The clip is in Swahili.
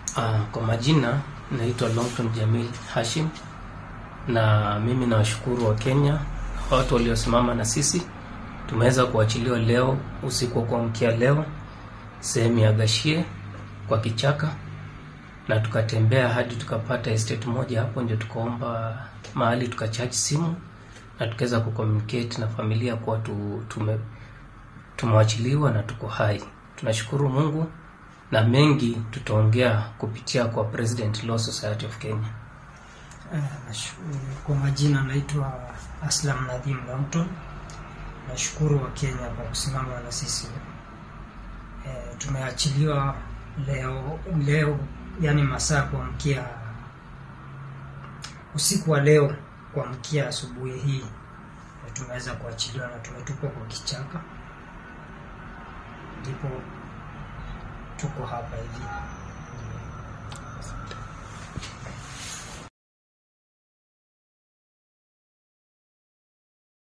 Uh, kwa majina naitwa Longton Jamil Hashim na mimi nawashukuru wa Kenya watu waliosimama na sisi. Tumeweza kuachiliwa leo usiku wa kuamkia leo sehemu ya Gashie kwa kichaka, na tukatembea hadi tukapata estate moja hapo, ndio tukaomba mahali tukacharge simu na tukaweza kucommunicate na familia kuwa tu, tume tumewachiliwa na tuko hai. Tunashukuru Mungu na mengi tutaongea kupitia kwa President Law Society of Kenya. Eh, nashu- Kwa majina naitwa Aslam Nadhim Longton. Nashukuru wa Kenya kwa kusimama na sisi. Eh, tumeachiliwa leo leo, yani masaa kuamkia usiku wa leo kuamkia asubuhi hii eh, tumeweza kuachiliwa na tumetupwa kwa kichaka, ndipo tuko hapa hivi.